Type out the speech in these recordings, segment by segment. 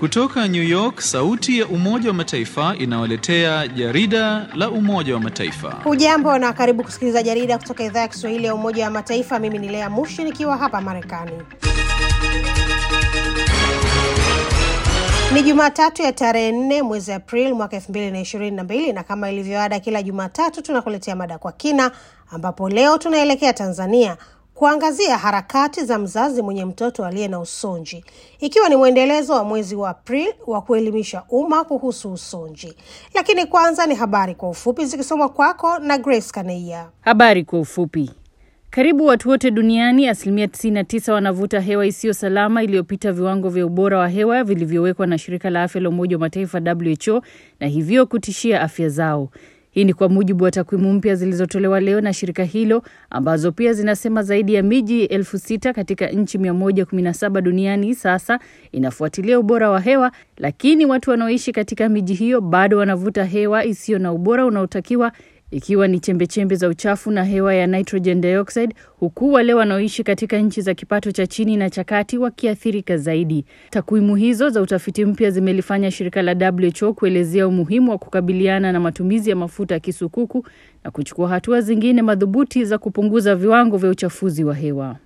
Kutoka New York, sauti ya Umoja wa Mataifa inawaletea jarida la Umoja wa Mataifa. Hujambo na karibu kusikiliza jarida kutoka idhaa ya Kiswahili ya Umoja wa Mataifa. Mimi ni Lea Mushi nikiwa hapa Marekani. Ni Jumatatu ya tarehe nne mwezi Aprili mwaka elfu mbili na ishirini na mbili na kama ilivyoada kila Jumatatu tunakuletea mada kwa kina, ambapo leo tunaelekea Tanzania kuangazia harakati za mzazi mwenye mtoto aliye na usonji, ikiwa ni mwendelezo wa mwezi wa Aprili wa kuelimisha umma kuhusu usonji. Lakini kwanza ni habari kwa ufupi zikisomwa kwako na Grace Kaneia. Habari kwa ufupi. Karibu watu wote duniani, asilimia 99 wanavuta hewa isiyo salama iliyopita viwango vya ubora wa hewa vilivyowekwa na shirika la afya la Umoja wa Mataifa WHO, na hivyo kutishia afya zao. Hii ni kwa mujibu wa takwimu mpya zilizotolewa leo na shirika hilo ambazo pia zinasema zaidi ya miji elfu sita katika nchi 117 duniani sasa inafuatilia ubora wa hewa, lakini watu wanaoishi katika miji hiyo bado wanavuta hewa isiyo na ubora unaotakiwa ikiwa ni chembechembe za uchafu na hewa ya nitrogen dioxide, huku wale wanaoishi katika nchi za kipato cha chini na cha kati wakiathirika zaidi. Takwimu hizo za utafiti mpya zimelifanya shirika la WHO kuelezea umuhimu wa kukabiliana na matumizi ya mafuta ya kisukuku na kuchukua hatua zingine madhubuti za kupunguza viwango vya uchafuzi wa hewa.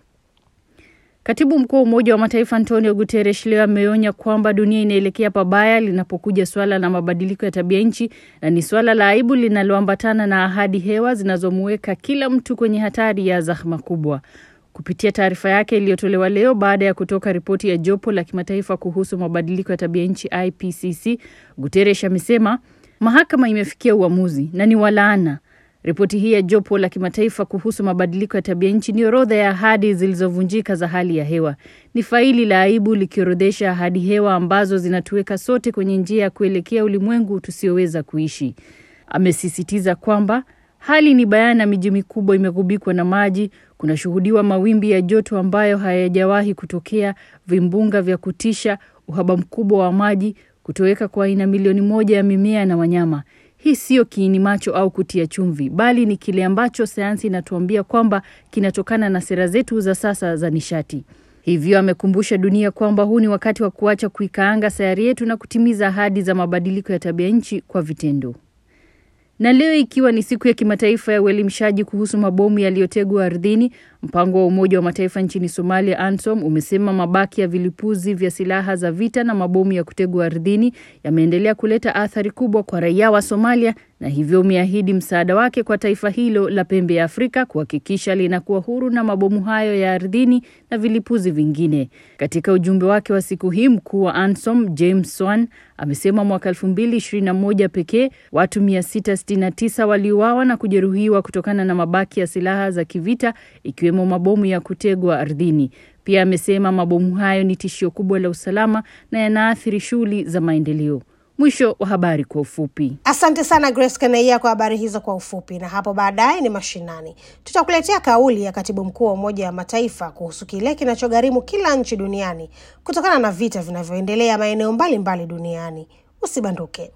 Katibu mkuu wa Umoja wa Mataifa Antonio Guterres leo ameonya kwamba dunia inaelekea pabaya linapokuja suala la mabadiliko ya tabia nchi na ni suala la aibu linaloambatana na ahadi hewa zinazomuweka kila mtu kwenye hatari ya zahma kubwa. Kupitia taarifa yake iliyotolewa leo baada ya kutoka ripoti ya jopo la kimataifa kuhusu mabadiliko ya tabia nchi IPCC, Guterres amesema mahakama imefikia uamuzi na ni walaana Ripoti hii ya jopo la kimataifa kuhusu mabadiliko ya tabia nchi ni orodha ya ahadi zilizovunjika za hali ya hewa. Ni faili la aibu likiorodhesha ahadi hewa ambazo zinatuweka sote kwenye njia ya kuelekea ulimwengu tusioweza kuishi. Amesisitiza kwamba hali ni bayana, miji mikubwa imegubikwa na maji, kunashuhudiwa mawimbi ya joto ambayo hayajawahi kutokea, vimbunga vya kutisha, uhaba mkubwa wa maji, kutoweka kwa aina milioni moja ya mimea na wanyama. Hii siyo kiini macho au kutia chumvi, bali ni kile ambacho sayansi inatuambia kwamba kinatokana na sera zetu za sasa za nishati. Hivyo amekumbusha dunia kwamba huu ni wakati wa kuacha kuikaanga sayari yetu na kutimiza ahadi za mabadiliko ya tabia nchi kwa vitendo. Na leo ikiwa ni siku ya kimataifa ya uelimishaji kuhusu mabomu yaliyotegwa ardhini, mpango wa Umoja wa Mataifa nchini Somalia, ANSOM, umesema mabaki ya vilipuzi vya silaha za vita na mabomu ya kutegwa ardhini yameendelea kuleta athari kubwa kwa raia wa Somalia na hivyo umeahidi msaada wake kwa taifa hilo la pembe ya Afrika kuhakikisha linakuwa huru na mabomu hayo ya ardhini na vilipuzi vingine. Katika ujumbe wake wa siku hii, mkuu wa ANSOM James Swan amesema mwaka 2021 pekee watu 669 waliuawa na kujeruhiwa kutokana na mabaki ya silaha za kivita ikiwemo mabomu ya kutegwa ardhini. Pia amesema mabomu hayo ni tishio kubwa la usalama na yanaathiri shughuli za maendeleo. Mwisho wa habari kwa ufupi. Asante sana Grace Kaneia kwa habari hizo kwa ufupi. Na hapo baadaye ni mashinani, tutakuletea kauli ya katibu mkuu wa Umoja wa Mataifa kuhusu kile kinachogharimu kila nchi duniani kutokana na vita vinavyoendelea maeneo mbalimbali duniani. Usibanduke.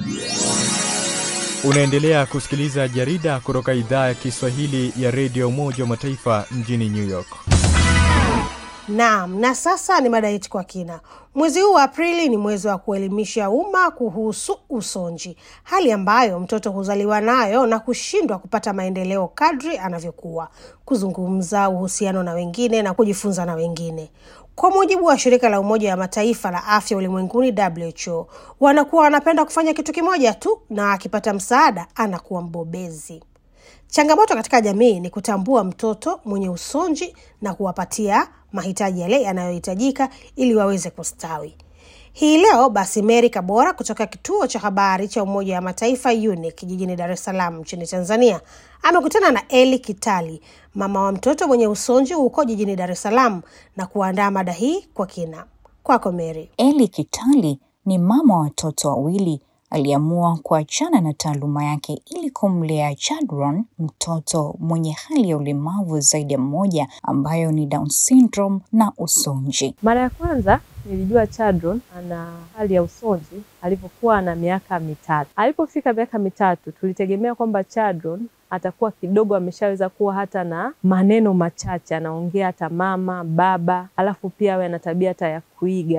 Unaendelea kusikiliza jarida kutoka idhaa ya Kiswahili ya redio Umoja wa Mataifa mjini New York. Naam, na sasa ni mada yetu kwa kina. Mwezi huu wa Aprili ni mwezi wa kuelimisha umma kuhusu usonji, hali ambayo mtoto huzaliwa nayo na kushindwa kupata maendeleo kadri anavyokuwa, kuzungumza, uhusiano na wengine na kujifunza na wengine. Kwa mujibu wa shirika la Umoja wa Mataifa la afya ulimwenguni WHO, wanakuwa wanapenda kufanya kitu kimoja tu, na akipata msaada anakuwa mbobezi. Changamoto katika jamii ni kutambua mtoto mwenye usonji na kuwapatia mahitaji yale yanayohitajika ili waweze kustawi. Hii leo basi, Mary Kabora kutoka kituo cha habari cha Umoja wa Mataifa UNIC jijini Dar es Salaam nchini Tanzania amekutana na Eli Kitali, mama wa mtoto mwenye usonji huko jijini Dar es Salaam na kuandaa mada hii kwa kina. Kwako Mary. Eli Kitali ni mama wa watoto wawili aliamua kuachana na taaluma yake ili kumlea Chadron, mtoto mwenye hali ya ulemavu zaidi ya mmoja ambayo ni Down syndrome na usonji. Mara ya kwanza nilijua Chadron ana hali ya usonji alipokuwa na miaka mitatu. Alipofika miaka mitatu, tulitegemea kwamba Chadron atakuwa kidogo ameshaweza kuwa hata na maneno machache, anaongea hata mama, baba, alafu pia awe ana tabia hata ya kuiga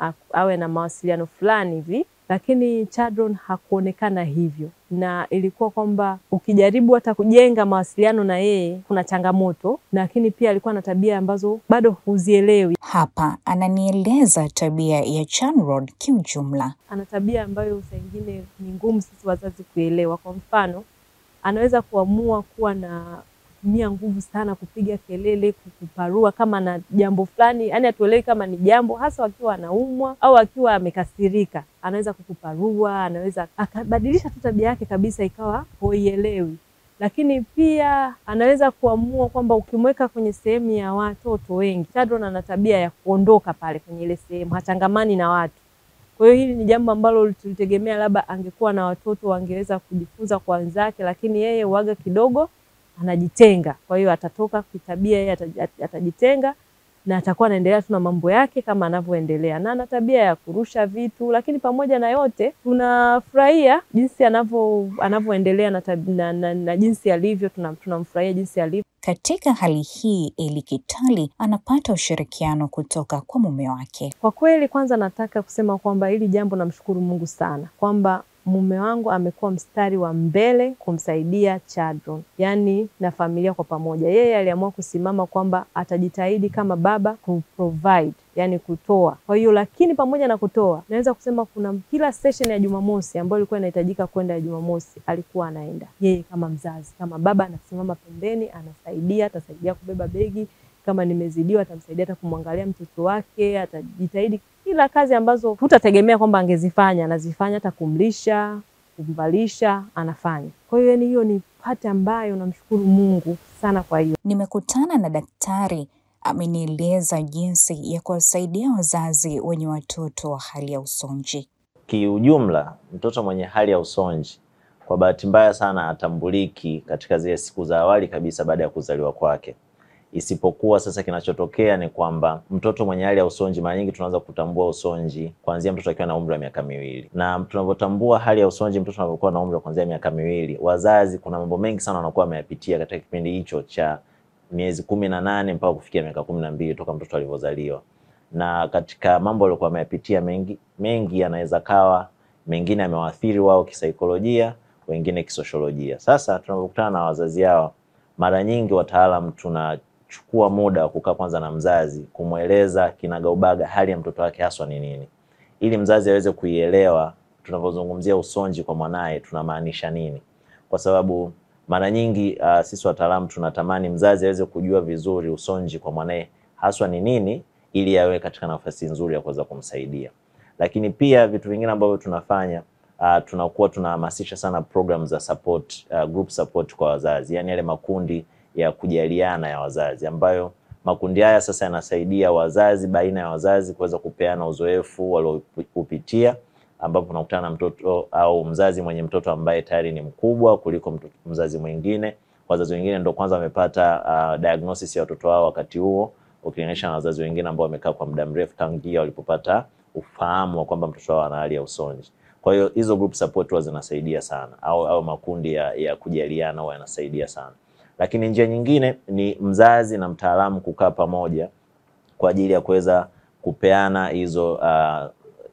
a- awe na mawasiliano fulani hivi, lakini Chadron hakuonekana hivyo, na ilikuwa kwamba ukijaribu hata kujenga mawasiliano na yeye kuna changamoto, lakini pia alikuwa na tabia ambazo bado huzielewi. Hapa ananieleza tabia ya Chanrod kiujumla. Ana tabia ambayo saa ingine ni ngumu sisi wazazi kuelewa. Kwa mfano, anaweza kuamua kuwa na kutumia nguvu sana, kupiga kelele, kukuparua kama na jambo fulani, yani hatuelewi kama ni jambo, hasa akiwa anaumwa au akiwa amekasirika, anaweza kukuparua, anaweza akabadilisha tu tabia yake kabisa, ikawa huielewi. Lakini pia anaweza kuamua kwamba ukimweka kwenye sehemu ya watoto wengi, Chadron ana tabia ya kuondoka pale kwenye ile sehemu, hachangamani na watu. Kwa hiyo hili ni jambo ambalo tulitegemea labda angekuwa na watoto wangeweza kujifunza kwa wenzake, lakini yeye uaga kidogo anajitenga. Kwa hiyo atatoka kitabia, yeye ata- atajitenga na atakuwa anaendelea tu na mambo yake kama anavyoendelea, na ana tabia ya kurusha vitu. Lakini pamoja na yote, tunafurahia jinsi anavyo anavyoendelea na, tab- na, na, na jinsi alivyo, tuna- tunamfurahia jinsi alivyo. Katika hali hii, Eli Kitali anapata ushirikiano kutoka kwa mume wake. Kwa kweli, kwanza nataka kusema kwamba hili jambo namshukuru Mungu sana kwamba mume wangu amekuwa mstari wa mbele kumsaidia Chadron, yaani na familia kwa pamoja. Yeye aliamua kusimama kwamba atajitahidi kama baba kuprovide, yani kutoa. Kwa hiyo lakini pamoja na kutoa, naweza kusema kuna kila session ya Jumamosi ambayo ilikuwa inahitajika kwenda ya Jumamosi, alikuwa anaenda yeye kama mzazi, kama baba, anasimama pembeni, anasaidia, atasaidia kubeba begi kama nimezidiwa atamsaidia hata kumwangalia mtoto wake, atajitahidi kila kazi ambazo hutategemea kwamba angezifanya anazifanya, hata kumlisha, kumvalisha anafanya. Kwa hiyo yani, hiyo ni pati ambayo namshukuru Mungu sana. Kwa hiyo Nimekutana na daktari amenieleza jinsi ya kuwasaidia wazazi wenye watoto wa hali ya usonji. Kiujumla, mtoto mwenye hali ya usonji kwa bahati mbaya sana atambuliki katika zile siku za awali kabisa baada ya kuzaliwa kwake. Isipokuwa sasa, kinachotokea ni kwamba mtoto mwenye hali ya usonji, mara nyingi tunaanza kutambua usonji kuanzia mtoto akiwa na umri wa miaka miwili, na tunavyotambua hali ya usonji mtoto anapokuwa na umri wa kuanzia miaka miwili, wazazi kuna mambo mengi sana wanakuwa wameyapitia katika kipindi hicho cha miezi kumi na nane mpaka kufikia miaka kumi na mbili toka mtoto alivyozaliwa na katika mambo waliokuwa wameyapitia mengi mengi yanaweza kawa mengine yamewaathiri wao kisaikolojia, wengine kisosiolojia. Sasa tunapokutana na wazazi hao, mara nyingi wataalam tunachukua muda wa kukaa kwanza na mzazi kumweleza kinagaubaga hali ya mtoto wake haswa ni nini, ili mzazi aweze kuielewa tunavyozungumzia usonji kwa mwanaye tunamaanisha nini, kwa sababu mara nyingi uh, sisi wataalamu tunatamani mzazi aweze kujua vizuri usonji kwa mwanaye haswa ni nini ili awe katika nafasi nzuri ya kuweza kumsaidia. Lakini pia vitu vingine ambavyo tunafanya uh, tunakuwa tunahamasisha sana program za support, uh, group support kwa wazazi, yani yale makundi ya kujaliana ya wazazi, ambayo makundi haya sasa yanasaidia wazazi baina ya wazazi kuweza kupeana uzoefu waliopitia, ambapo unakutana na mtoto au mzazi mwenye mtoto ambaye tayari ni mkubwa kuliko mtoto, mzazi mwingine. Wazazi wengine ndo kwanza wamepata uh, diagnosis ya watoto wao wakati huo ukilinganisha na wazazi wengine ambao wamekaa kwa muda mrefu tangia walipopata ufahamu wa kwamba mtoto wao ana hali ya usonji. Kwa hiyo hizo group support huwa zinasaidia sana, au au makundi ya, ya kujaliana huwa yanasaidia sana. Lakini njia nyingine ni mzazi na mtaalamu kukaa pamoja kwa ajili ya kuweza kupeana hizo uh,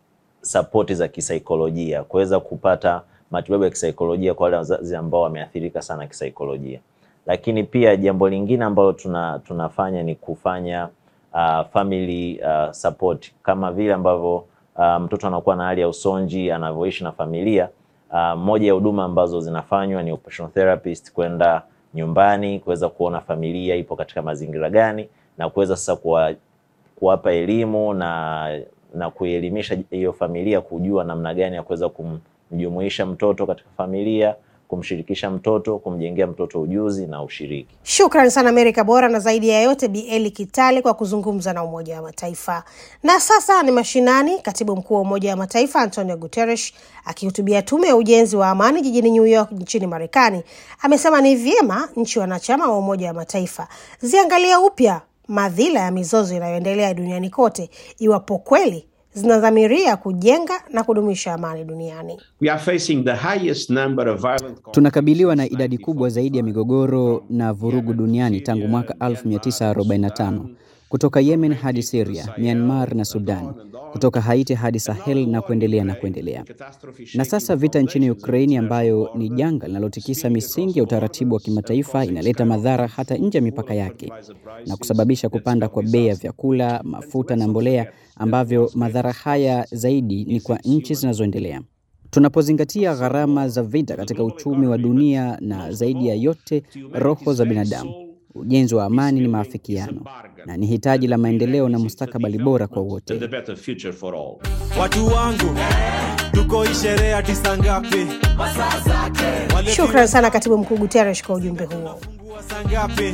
sapoti za kisaikolojia, kuweza kupata matibabu ya kisaikolojia kwa wale wazazi ambao wameathirika sana kisaikolojia lakini pia jambo lingine ambalo tuna, tunafanya ni kufanya uh, family uh, support kama vile ambavyo uh, mtoto anakuwa na hali ya usonji anavyoishi na familia. Uh, moja ya huduma ambazo zinafanywa ni occupational therapist kwenda nyumbani kuweza kuona familia ipo katika mazingira gani na kuweza sasa kuwa, kuwapa elimu na na kuelimisha hiyo familia kujua namna gani ya kuweza kumjumuisha mtoto katika familia kumshirikisha mtoto, kumjengea mtoto ujuzi na ushiriki. Shukran sana Amerika Bora, na zaidi ya yote Bi Eli Kitali kwa kuzungumza na Umoja wa Mataifa. Na sasa ni mashinani. Katibu mkuu wa Umoja wa Mataifa Antonio Guterres akihutubia tume ya ujenzi wa amani jijini New York nchini Marekani amesema ni vyema nchi wanachama wa Umoja wa Mataifa ziangalia upya madhila ya mizozo inayoendelea duniani kote iwapo kweli zinadhamiria kujenga na kudumisha amani duniani. We are facing the highest number of violent Tunakabiliwa na idadi kubwa zaidi ya migogoro na vurugu duniani tangu mwaka 1945 kutoka Yemen hadi Syria, Myanmar na Sudan, kutoka Haiti hadi Sahel na kuendelea na kuendelea. Na sasa vita nchini Ukraini, ambayo ni janga linalotikisa misingi ya utaratibu wa kimataifa, inaleta madhara hata nje ya mipaka yake na kusababisha kupanda kwa bei ya vyakula, mafuta na mbolea, ambavyo madhara haya zaidi ni kwa nchi zinazoendelea. Tunapozingatia gharama za vita katika uchumi wa dunia na zaidi ya yote roho za binadamu, ujenzi wa amani ni maafikiano na ni hitaji la maendeleo na mustakabali bora kwa wote. The better future for all. Watu wangu tuko hii sherehe hadi saa ngapi? Wale Shukran sana Katibu Mkuu Guterres kwa ujumbe huo. tunafungua saa ngapi?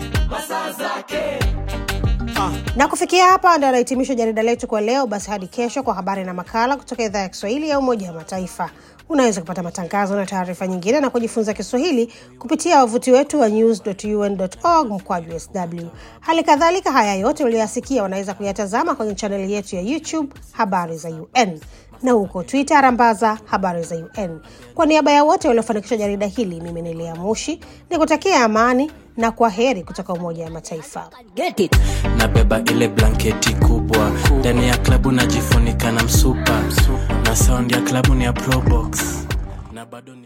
Na kufikia hapa ndio anahitimisha jarida letu kwa leo. Basi hadi kesho kwa habari na makala kutoka idhaa ya Kiswahili ya Umoja wa Mataifa. Unaweza kupata matangazo na taarifa nyingine na kujifunza Kiswahili kupitia wavuti wetu wa news.un.org mkwaju sw. Hali kadhalika, haya yote uliyoyasikia wanaweza kuyatazama kwenye chaneli yetu ya YouTube Habari za UN na huko Twitter rambaza Habari za UN. Kwa niaba ya wote waliofanikisha jarida hili, mimi ni Lea Moshi ni kutakia amani na kwa heri kutoka Umoja wa Mataifa. nabeba ile blanketi kubwa ndani ya klabu najifunika na msupa na sound ya klabu ni ya probox na bado ni